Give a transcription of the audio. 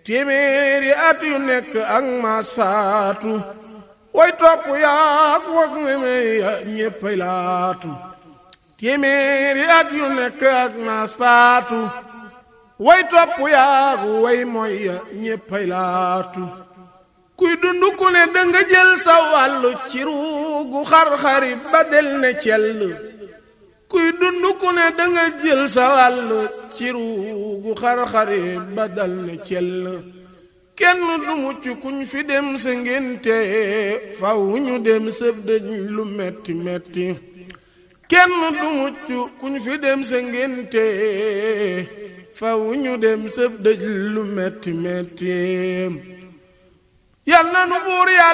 téeméeri at yu nekk ak maas faatu way topp yaak wag meme ya ñéppay laatu téeméeri at yu nekk ak maas faatu way topp yaak way mooy ya ñéppay laatu kuy dund ku ne danga jël sa wàllu ci ruugu xar-xari ba del ne cell kuy dund ku ne danga jël sa wàllu ci ruugu xar-xari ba dal ne cell kenn du mucc kuñ fi dem sa ngénte faw ñu dem sëb dëj lu metti metti kenn du mucc kuñ fi dem sa ngénte faw ñu dem sëb dëj lu metti metti yal na nu buur yàlla